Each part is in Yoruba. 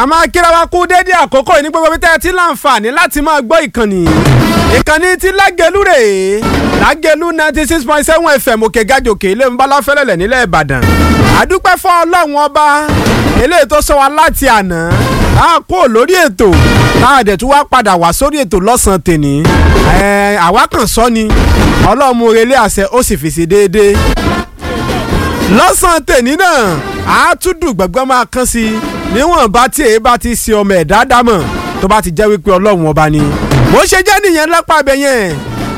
máa kíra wa kú dédé àkókò yìí ní gbogbo bí tẹ́ ẹ ti láǹfààní láti máa gbọ́ ìkànnì ìkànnì ti lágẹ̀lú rèé lágẹ̀lú ninety six point seven fm òkè gàjòkè ilé ńbálá fẹ́lẹ́lẹ̀ nílẹ̀ ìbàdàn àdúpẹ́ fún ọlọ́run ọba eléyìí tó sọ wa láti àná tá a kó lórí ètò tá a dẹ̀ tún wá padà wá sórí ètò lọ́sàn-án tèní àwa kàn sọ ni ọlọ́run mú relé àṣẹ ó sì fèsì déédéé lọ́sàn-án tèní náà a tún dùn gbẹ̀gbẹ́ máa kán sí i níwọ̀n bá tí èyí bá ti ṣe ọmọ ẹ̀dá dámọ̀ tó bá ti jẹ́ wípé ọlọ́run ọba ni. bó ṣe jẹ́ nìyẹn lápá abẹ yẹn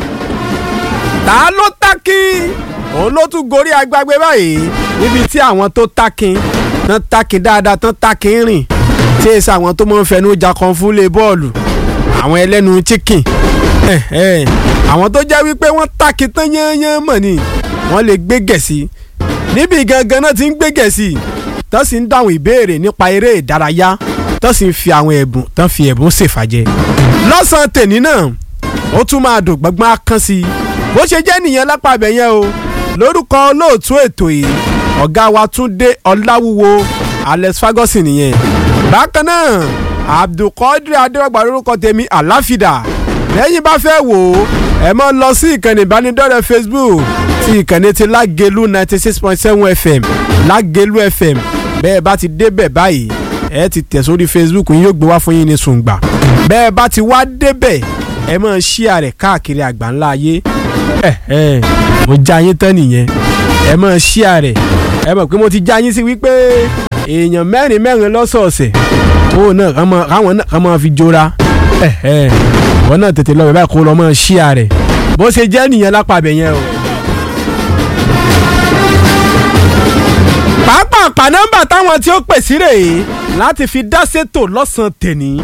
ta ló tákì òun ló tún gorí agbágbé báyìí níbi tí àwọn tó tákì tán tákì dáadáa tán tákì rìn tí èsì àwọn tó máa ń fẹnu jà kan fún lé bọ́ọ̀lù àwọn ẹlẹ́nu chicken àwọn tó jẹ́ wípé wọ́n tákì tán yányán mọ̀ ni wọ́n lè gbé gẹ̀ẹ́sì níbi gangan náà ti ń gbé gẹ̀ẹ́sì tó sì ń dáhùn ìbéèrè nípa eré ìdárayá tó sì ń fi àwọn ẹ̀bùn tó ń fi ẹ̀bùn ṣèfàjẹ́. lọ́sàn-án tèmi náà ó tún máa dùn gbọ́ngbọ́n akán sí i bó ṣe jẹ́ nìyẹn lápá ibẹ̀ yẹn o lórúkọ olóòtú ètò yìí ọ̀gá wa Túndé Ọláwúwo Alex Ferguson nìyẹn. bákan náà Abdulkadir Adéwàgbà lórúkọ tèmi àláfídà lẹ́yìn bá fẹ́ wò ó ẹ máa lọ sí ìkànnì ìbánidọ́rẹ̀ẹ́ Facebook ti ìkànnì ti Lágelú ninety six point seven FM Lágelú FM bẹ́ẹ̀ bá ti débẹ̀ báyìí ẹ ti tẹ̀ sórí Facebook yín yóò gbé wá fún yín ní sùngbà bẹ́ẹ̀ bá ti wá débẹ̀ ẹ máa ṣíà rẹ̀ káàkiri àgbáńlá ayé ẹ ẹ mo já yín tán nìyẹn ẹ máa ṣíà rẹ̀ ẹ mọ̀ pé mo ti já yín sí wípé èèyàn mẹ́rin mẹ́rin lọ́sọ̀ọ̀sẹ̀ ó náà káwọn náà kàn máa fi jọra ẹ ẹ wọn náà tètè lọ bẹ̀ báyìí kó lọ máa ṣíà rẹ̀ bó ṣe jẹ́ nìyẹn lápá abẹ yẹn o. pàápàá nọ́mbà táwọn tí ó pè sí rèé láti fi dá sétò lọ́sàn-án tèní.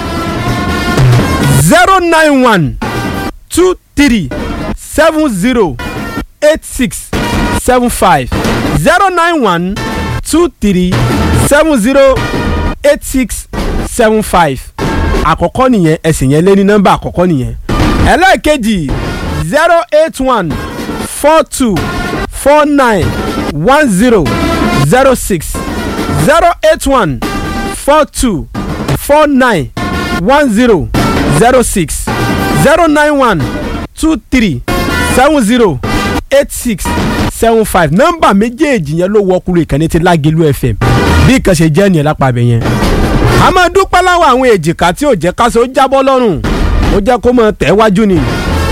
zero nine one two three seven zero eight six seven five zero nine one two three seven zero eight six seven five àkọ́kọ́ nìyẹn ẹ̀sìn yẹn lé ní nọ́mbà àkọ́kọ́ nìyẹn ẹlẹ́ẹ̀kejì zero eight one four two four nine one zero zero six zero eight one four two four nine one zero zero six zero nine one two three seven zero eight six seven five nọ́mbà méjèèjì yẹn ló wọkùnrin ìkànnì ti Lágelú FM bí ìkan ṣe jẹ́ nìyẹn lápá abẹ yẹn. a máa dúpẹ́ láwọn àwọn èjìká tí ò jẹ́ káṣọ ó jábọ́ lọ́rùn ó jẹ́ kó máa tẹ̀ wájú ni.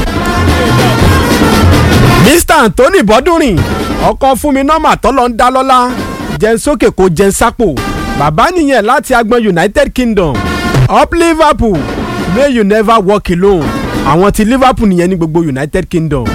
Mr Anthony Bọ́dúnrin ọkọ fún mi nọ́mà tọ́lọ́ ń dá lọ́lá jẹun sókè kó jẹun sápò bàbá nìyẹn láti agbọn United Kingdom up Liverpool may you never walk alone àwọn ti Liverpool nìyẹn ní gbogbo United Kingdom.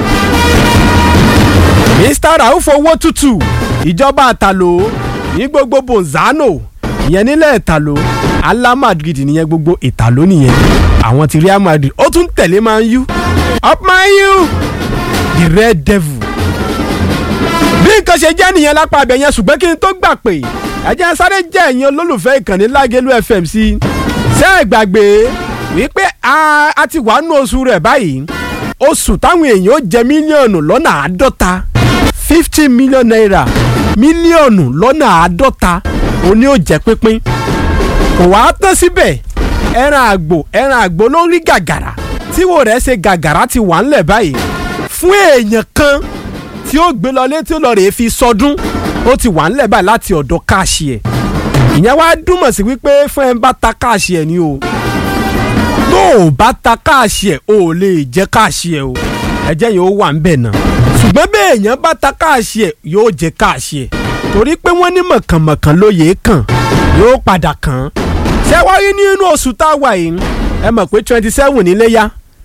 Mr Rauf owó tútù ìjọba àtàló ní gbogbo Bonzano ìyẹn nílẹ̀ ìtàló Ala Madrid nìyẹn gbogbo ìtàló nìyẹn àwọn ti Real Madrid ó tún tẹ̀lé Man U up Man U the Red Devil bí nǹkan ṣe jẹ́ nìyẹn lápá abẹ yẹn ṣùgbọ́n kí n tó gbà pé ẹ̀jẹ̀ sáré jẹ́ ẹ̀yin olólùfẹ́ ìkànnì Lágelú FM sí ṣé ẹ gbàgbé wípé a ti wà nù oṣù rẹ̀ báyìí oṣù táwọn èèyàn ó jẹ mílíọ̀nù lọ́nà àádọ́ta fifty million naira mílíọ̀nù lọ́nà àádọ́ta òní ò jẹ́ pínpín kò wá tán síbẹ̀ ẹran àgbò ẹran àgbò ló ń rí gàgàrà tíwò rẹ̀ ṣe gàgàrà ti wà ńlẹ̀ báyìí fún èèyàn kan tí ó gbé lọ létí ó lọ rèé fi sọdún ó ti wà ńlẹ̀ báyìí láti ọ̀dọ̀ káàṣì ẹ̀ ìyẹn wá dúmọ̀ sí wípé fún ẹ bá ta káàṣì ẹ̀ ni o tó o bá ta káàṣì ẹ̀ o ò lè jẹ́ káàṣì ẹ̀ o ẹ̀jẹ̀ yẹn ó wà ńbẹ̀ náà ṣùgbọ́n bí èèyàn bá ta káàṣì ẹ̀ yóò jẹ́ káàṣì ẹ̀ torí pé wọ́n ní mọ̀kànmọ̀kàn lóye kàn yóò padà kàn ṣé wá rí nínú oṣù tá a wà yìí ẹ mọ̀ pé twenty seven níléyà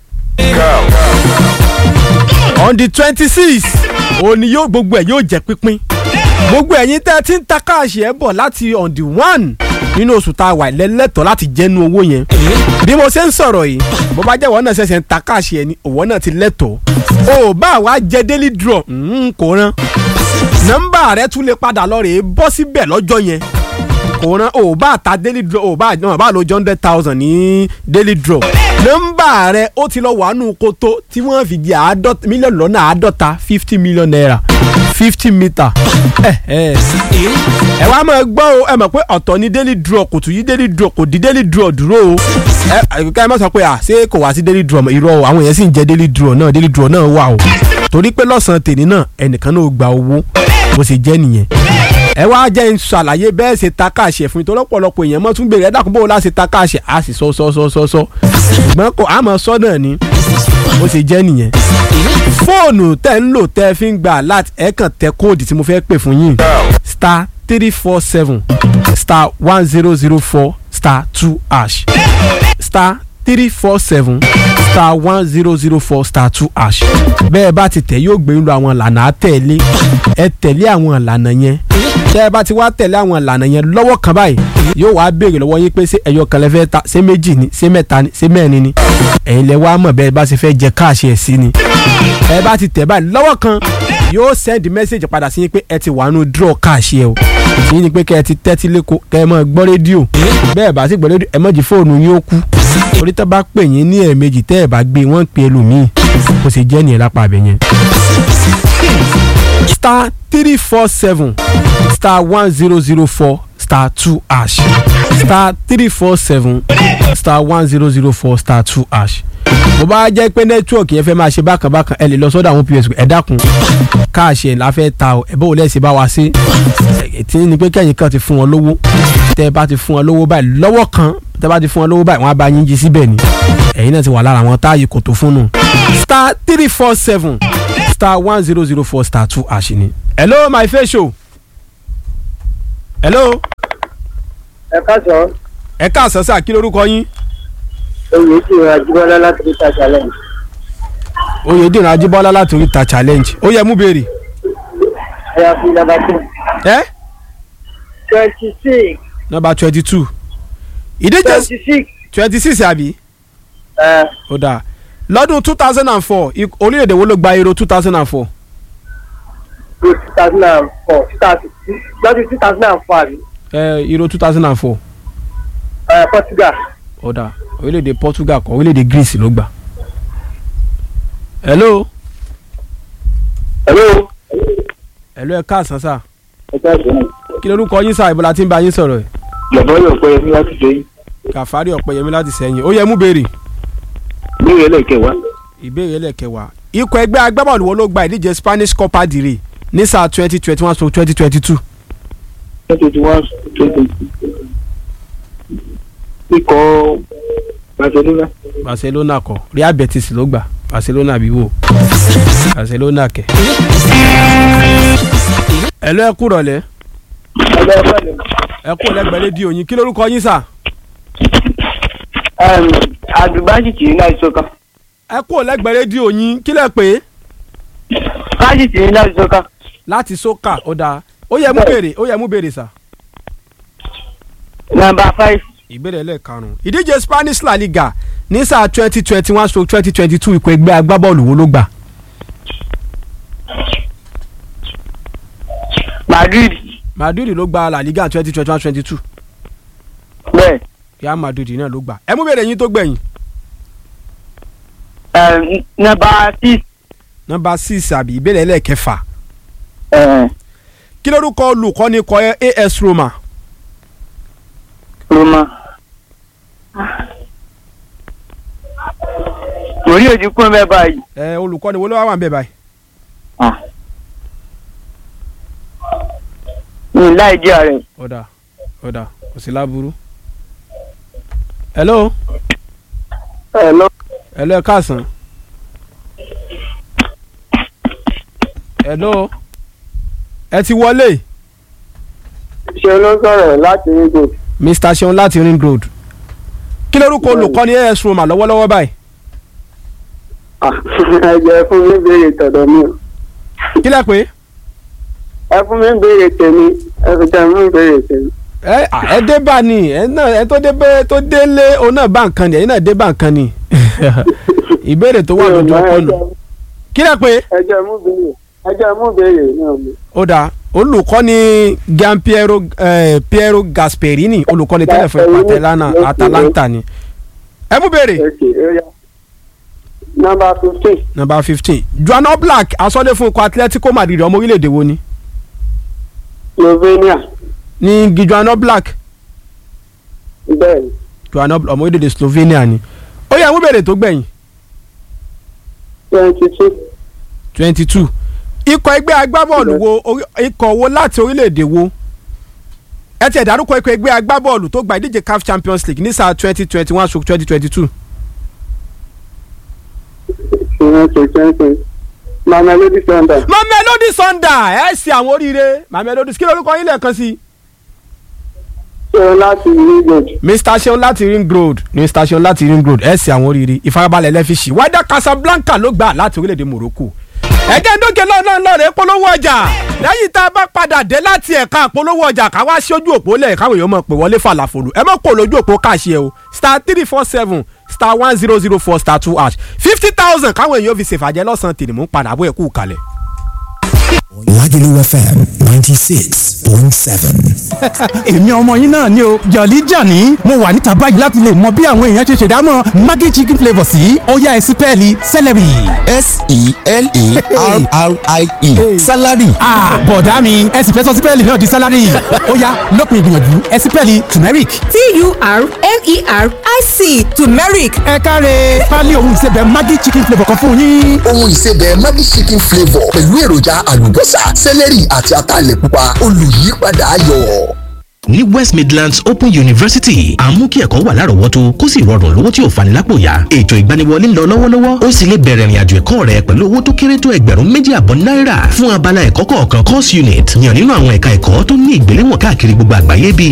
on the twenty six òní yóò gbogbo ẹ̀ yóò jẹ́ pínpín gbogbo ẹ̀yin tẹ́ ẹ ti ń ta káàṣì ẹ̀ bọ̀ láti on the one nínú oṣù tá a wà lẹ́lẹ́tọ̀ láti jẹ́nu owó yẹn bí mo ṣe ń sọ̀rọ̀ yìí bó bá jẹ́ ìwọ náà ṣẹ̀ṣẹ̀ ń ta káàṣì ẹ̀ ni òwò náà ti lẹ́tọ̀ o bá wa jẹ daily draw kò rán nọ́mbà rẹ tún lè padà lọ rèé bọ́ síbẹ̀ lọ́jọ́ yẹn kò rán o bá ta daily draw o bá náà bá lo hundred thousand ní daily draw nọ́mbà rẹ ó ti lọ wà nù kótó tí wọ́n fi di àádọ́ta mílíọ̀nù lọ́nà àádọ́ta fifty million naira fifty meter ẹ ẹ ẹ wá máa gbọ́ o ẹ mọ̀ pé ọ̀tọ̀ ni daily draw kò tún yí daily draw kò di daily draw dúró o ẹ ká ẹ má sọ pé à ṣé kò wá sí daily draw mọ́ irọ́ o àwọn èèyàn sì ń jẹ daily draw náà daily draw náà wà o torí pé lọ́sàn-án tèmi náà ẹnìkan náà gba owó bó ṣe jẹ́ nìyẹn ẹ wá jẹ́ ń ṣàlàyé bẹ́ẹ̀ ṣe ta káàṣẹ fún mi torí ọ̀pọ̀lọpọ̀ èèyàn mọ́ tún béèrè ẹ dákun bó o láṣẹ ta káàṣẹ á sì sọ sọ sọ sọ sọ ṣùgbọ́n kò àmọ́ sọ náà ni bó ṣe jẹ́ nìyẹn fóònù tẹ́ ń lò tẹ́ fi ń gbà láti ẹ̀ kàn tẹ kóòdù tí mo fẹ́ pè fún yín star three four seven star one zero zero four star two hash star three four seven star one zero zero four star two hash bẹ́ẹ̀ bá ti tẹ̀ yóò gbé ń lo àwọn ìlànà àtẹ̀lé ẹ tẹ̀lé àwọn ìlànà yẹn tẹ́ ẹ bá ti wá tẹ̀lé àwọn ìlànà yẹn lọ́wọ́ kan báyìí yóò wá béèrè lọ́wọ́ yín pé ṣé ẹyọ kan lẹ fẹ́ ta ṣé méjì ni ṣé mẹ́ta ni ṣé mẹ́rin ni ẹ̀yin lẹ wá mọ̀ bẹ́ẹ̀ bá ṣe fẹ́ jẹ káàṣì ẹ̀ sí ni ẹ bá ti tẹ̀ báyìí lọ́wọ́ kan yóò send message padà sí yín pé ẹ ti wà nù draw káàṣì ẹ o sí ni pé kẹ́ ẹ ti tẹ́tí lẹ́kọ̀ọ́ kẹ́ ẹ máa gbọ́ rédíò bẹ́ẹ̀ bá sì gbọ́ rédíò ẹ má jí fóònù yín ó kú torí tó bá pè yín ní ẹ̀ẹ̀mejì tẹ́ ẹ bá gbé wọ́n ń pe ẹlòmíì kò sì jẹ́ nìyẹn lápá abẹ yẹn. star three four seven star one zero zero four star two hash star three four seven star one zero zero four star two hash bó bá jẹ́ pé nẹ́tíwọ̀kì yẹn fẹ́ máa ṣe bákan bákan ẹ lè lọ sọ́dọ̀ àwọn pos ẹ dákun káàṣì ẹ̀ la fẹ́ ta ọ ẹ bó lẹ́sìn bá wa sí tí ní pé kẹ́yìn kan ti fún wọn lówó tẹ́ ẹ bá ti fún wọn lówó báyìí lọ́wọ́ kan tẹ́ ẹ bá ti fún wọn lówó báyìí wọ́n á bá yín jí síbẹ̀ ni ẹ̀yin náà ti wà lára àwọn táàyè kò tó fún nù star three four seven star one zero zero four star two hash ni. hello my face show. hello. ẹ káàsán ẹ káàsán sáà kí lorúkọ yín. oyè tí ìrìn àjíbọ́lá láti rí ta challenge oyèdèrè ajíbọ́lá láti oríta challenge ó yẹ mú béèrè. ẹ̀yà fi nàbà tó ẹ twenty six nọ́mbà twenty two ìdíje twenty six twenty six àbí ẹ̀ ó dáa lọ́dún two thousand and four orílẹ̀-èdè wo ló gba euro two thousand and four two thousand and four two thousand lọ́dún two thousand and four àbí ẹ euro two thousand and four ẹ̀ Portugal ó dáa orílẹ̀-èdè Portugal kọ́ orílẹ̀-èdè Greece ló gbà. hello hello hello ẹ káàsán sá ẹ káàsán kí lorúkọ yín sá ìbọ̀lá tí ń bá yín sọ̀rọ̀ ẹ̀ lọ́bọ̀ yóò pẹ́ ní láti dé Kàfárí Ọ̀pẹ̀yẹmí láti sẹ́yìn ó yẹ mú béèrè lórí ẹlẹ́kẹ̀wá ìbéèrè ẹlẹ́kẹwàá ikọ̀ ẹgbẹ́ agbábọ́ọ̀lù wo ló gba ìdíje Spanish Copa del Rey ní sáà twenty twenty one to twenty twenty two twenty one twenty ikọ̀ Barcelona Barcelona kọ́ Real Betis ló gbà Barcelona bí wò Barcelona kẹ. ẹ lọ ẹ kú rọ̀lẹ́ ẹgbẹ́ ọ̀pẹ̀lẹ̀ ẹ kú lẹ́gbẹ̀ẹ́ rédíò yín kí lórúkọ yín sà àdùbáṣìtì ní láti sọ́kà ẹ kú lẹ́gbẹ̀ẹ́ rédíò yín kí lẹ pé báṣìtì ní láti sọ́kà láti sókà ó dáa ó yẹ mú béèrè ó yẹ mú béèrè sà. nàmbà five ìbéèrè ẹlẹ́ẹ̀karùn-ún ìdíje Spanish La Liga ní sáà twenty twenty one stroke twenty twenty two ikọ̀ ẹgbẹ́ agbábọ́ọ̀lù wo ló gbà Madrid Madrid ló gba La Liga twenty twenty one twenty two bẹ́ẹ̀ Real Madrid náà ló gbà ẹ mú béèrè yín tó gbẹ̀yìn nàmbà six nọ́mbà six àbí ìbéèrè ẹlẹ́ẹ̀kẹfà ẹ̀ kí lórúkọ olùkọ́ni kọ AS Roma Roma. Orí òjì kún bẹ́ẹ̀ báyìí. ẹ olùkọ́ni wo ló wà wà ń bẹ̀ báyìí Mi láì jẹ́ rẹ̀. ọ̀dà ọ̀dà kò sí láburú. hello Ẹ lọ. hello ẹ káàsán hello ẹ ti wọlé Ṣé ló sọ̀rọ̀ láti Rígo? Mr Seun láti ring road kí lórúkọ olùkọ́ni AS Roma lọ́wọ́lọ́wọ́ báyìí Ẹ jẹ́ fún mi béèrè tọ̀dọ̀ mi. o. kí lẹ pé Ẹ fún mi béèrè tèmi. Ẹ fi tẹ̀ mí béèrè tèmi. ẹ à, ẹ dé bá ní ẹ náà ẹ tó dé bẹ tó délé òun náà bá nǹkan ni ẹ̀yin náà dé bá nǹkan ni ìbéèrè tó wà lójú ọpọ nù kí lẹ pé Ẹ jẹ́ mú béèrè. Ẹ jẹ́ mú béèrè náà mi. ó dáa olùkọ́ni Gian Piero eh, Piero Gasperini olùkọ́ni tẹ́lẹ̀ fún Gasperini, Atalanta yes, Atalanta ni ẹ mú béèrè. Okay, area. Number fifteen. number fifteen Joan Oblak asọ́lé fún ikọ̀ Atletico Madrid ọmọ orílẹ̀-èdè wo ni Slovenia. ní Joan Oblak Bẹ́ẹ̀ni. Joan Oblak ọmọ orílẹ̀-èdè Slovenia ni ó yẹ ẹ mú béèrè tó gbẹ̀yìn Twenty two. twenty two ikọ̀ ẹgbẹ́ agbábọ́ọ̀lù wo orí- ikọ̀ wo láti orílẹ̀-èdè wo ẹ tiẹ̀ dárúkọ ikọ̀ ẹgbẹ́ agbábọ́ọ̀lù tó gba ìdíje CAF Champions League ní sáà twenty twenty one stroke twenty twenty two Twenty twenty. Mamelodi Sundowns. Mamelodi Sundowns ẹ ṣe àwọn oríire Mamelodi kí lórúkọ yín lẹ́ẹ̀kan sí i Ṣé láti League mr seun láti ring road mr seun láti ring road ẹ ṣe àwọn oríire ìfarabalẹ̀ lẹ́fíṣì wájà casablanca ló gbà láti orílẹ̀-èdè morocco ẹ̀jẹ̀ ń dókè lọ́nà lọ́rẹ̀ polówó ọjà lẹ́yìn tá a bá padà dé láti ẹ̀ka polówó ọjà ká wá sí ojú òpó lẹ̀ káwọn èèyàn mọ̀ pé wọlé falafolo ẹ mọ̀ kó lójú òpó káàṣì ẹ o star three four seven star one zero zero four star two hash fifty thousand káwọn èèyàn fi ṣèfàjẹ́ lọ́sàn-án tèmi mú padà bó ẹ̀ kú kalẹ̀. Lagelu FM 96.7. èmi ọmọ yín náà ni o jọ̀lí jàní mo wà níta báyìí láti lè mọ bí àwọn èèyàn ṣe ṣèdámọ̀ maggi chicken flavour sí ọ̀yá ẹ̀sìpẹ́ẹ̀lì celery. S-E-L-E-R-R-I-E. Salary. Ah, bọ̀dá mi ẹ sì fẹ́ sọ sípẹ́ẹ̀lì náà di sálárì ọ̀yá lópin ìgbìyànjú ẹ̀sìpẹ́ẹ̀lì turmeric. T-U-R-M-E-R-I-C turmeric ẹ káre pálí ohun ìsebẹ̀ maggi chicken flavour kan fún yín. Ohun ìsebẹ̀ Maggi chicken flavour pẹ̀lú èròjà àlùbọ́sà, sẹ́lẹ̀rì àti ataalẹ̀ pupa olùyípadà ayọ̀. ní west midlands open university à ń mú kí ẹ̀kọ́ wà lárọ̀ọ́wọ́tó kó sì rọrùn lówó tí ò fani lápò yá ètò ìgbaniwọlé ń lọ lọ́wọ́lọ́wọ́ ó sì lè bẹ̀rẹ̀ ìrìnàjò ẹ̀kọ́ rẹ pẹ̀lú owó tó kéré tó ẹgbẹ̀rún méjì àbọ̀ náírà fún abala ẹ̀kọ́ kọ̀ọ̀kan course unit yàn nínú àwọn ẹ̀ka ẹ̀kọ́ tó ní ìgbéléwọ̀n káàkiri gbogbo àgbáyé bíi